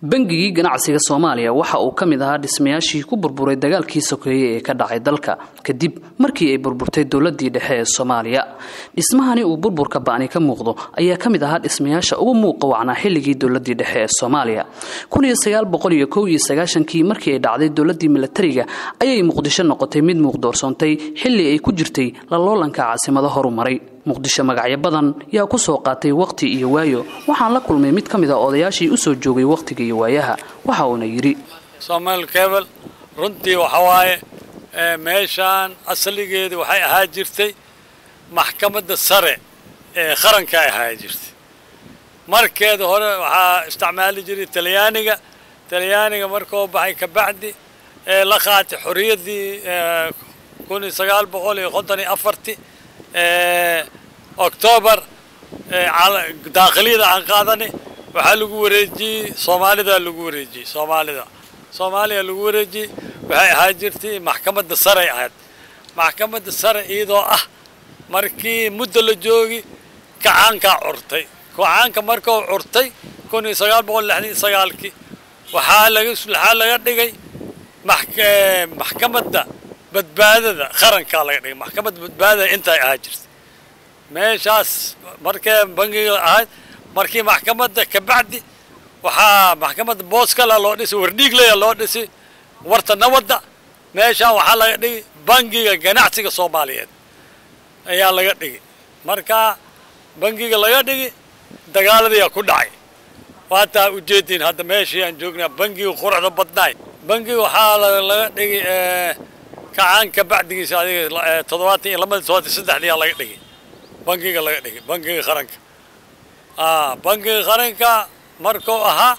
bangigii ganacsiga soomaaliya waxa uu ka mid ahaa dhismayaashii ku burburay dagaalkii sokeeye ee ka dhacay dalka kadib markii ay burburtay dowladii dhexe ee soomaaliya dhismahani uu burburka ba'ni ka muuqdo ayaa ka mid ahaa dhismayaasha ugu muuqa wacnaa xilligii dowladii dhexe ee soomaaliya kii markii ay dhacday dowladii milatariga ayay muqdisho noqotay mid muuqdoorsoontay xilli ay ku jirtay laloolanka caasimado horumaray muqdisho magacyo badan yaa ku soo qaatay waqti iyo waayo waxaan la kulmay mid ka mid a odayaashii u soo joogay wakhtiga iyo waayaha waxa uuna yidhi somaal kebel runtii waxa waaye meeshaan asaligeedii waxay ahaa jirtay maxkamadda sare ee qaranka ay ahaa jirtay markeeda hore waxaa isticmaali jiray talyaaniga talyaaniga markuu baxay kabacdi ee la qaatay xorriyaddii kun iyo sagaal boqol iyo konton iyo afarti octoobar daakhiliyada aan qaadani waxaa lagu wareejiyey soomaalida lagu wareejiyey soomaalida soomaaliya lagu wareejiyey waxay ahaa jirtay maxkamadda saray ahayd maxkamadda sare iyadoo ah markii muddo la joogi kacaankaa curtay kacaanka markuu curtay kun iyo sagaal boqol lixdan iyo sagaalkii waxaa laga waxaa laga dhigay maxkamadda badbaadada qarankaa laga dhigay maxkamadda badbaadada intay ahaa jirtay meeshaas markee bangiga ahayd markii maxkamadda kabacdi waxaa maxkamadda booskala loo dhisay wardhiiglaya loo dhisay warta nabadda meeshaan waxaa laga dhigay bangiga ganacsiga soomaaliyeed ayaa laga dhigay markaa bangiga laga dhigi dagaaladayaa ku dhacay waataa ujeediin hadda meeshii aan joognaa bangiga quruxda badnaay bangiga waxaa laga dhigay kacaanka bacdigiisa adiga toddobaatan iyo labada toddobaatan saddexdiyaa laga dhigay bangiga laga dhigay bangiga qaranka bangiga qaranka markuu ahaa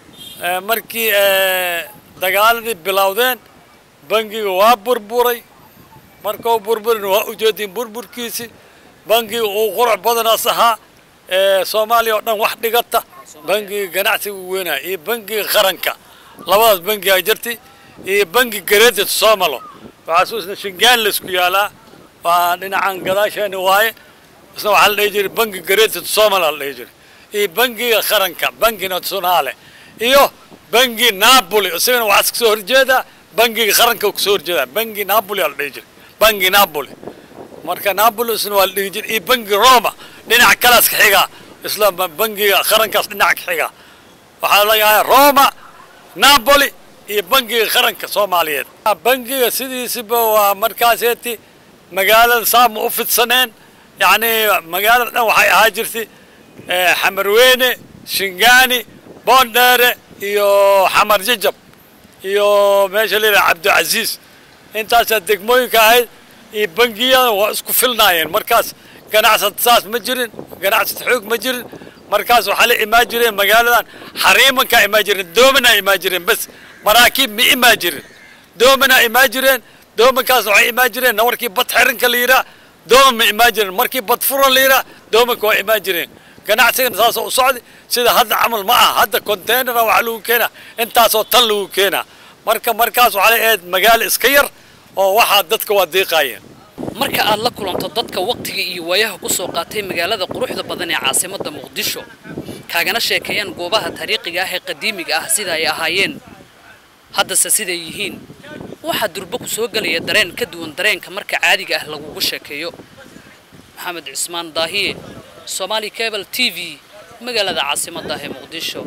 markii dagaaladii bilowdeen bangiga waa burburay markuu burburin waa ujeediin burburkiisii bangiga uu qurux badanaas ahaa soomaaliya oo dhan wax dhigata bangiga ganacsiga u weynaya iyo bangiga qaranka labadaas bangigaa jirtay iyo bangi gareedad soomalo waxaa isna shingaan laysku yaalaa waa dhinacan gadaasheeni waaye isna waxaa la dhihi jiray bangi gareedad soomala la dhihi jiray iyo bangiga qaranka bangi nationaale iyo bangi napoli isagana waxaa kasoo horjeedaa bangiga qaranka kasoo horjeedaa bangi napoli aa la dhihi jiray bangi napoli marka napoli isna waa la dhihi jiray iyo bangi roma dhinac kalaas ka xigaa isla bangiga qarankaas dhinac ka xigaa waxaa lagahay roma napoli iyo bangiga qaranka soomaaliyeed bangiga sidiisiba waa markaaseeti magaalada saama u fidsaneen yacni magaalada dhan waxay ahaa jirtay xamarweyne shingaani boondheere iyo xamar jajab iyo meesha la yidhaha cabdicasiis intaasaa degmooyinka ahayd iyo bangiyada waa isku filnaayeen markaas ganacsad saas ma jirin ganacsad xoog ma jirin markaas waxaa la imaan jireen magaaladan xariimankaa imaan jireen doomanaa imaan jireen bas maraakiib ma imaan jirin doomanaa imaan jireen doomankaasna waxay imaan jireen markii bad xirinka la yidhaah dooman ma imaan jiren markii bad furan la yidhaah doomanka waa imaan jireen ganacsigana saasoo u socday sida hadda camal ma aha hadda containera waxaa lagu keenaa intaasoo tan lagu keenaa marka markaas waxaa la ahayd magaalo iska yar oo waxaa dadka waa diiqaayeen marka aad la kulanto dadka wakhtiga iyo waayaha ku soo qaatay magaalada quruxda badan ee caasimadda muqdisho kaagana sheekeeyaan goobaha taariikhiga ah ee qadiimiga ah sida ay ahaayeen haddase siday yihiin waxaa durbo ku soo gelaya dareen ka duwan dareenka marka caadiga ah lagugu sheekeeyo maxamed cismaan daahiye somaali cable t v magaalada caasimadda ah ee muqdisho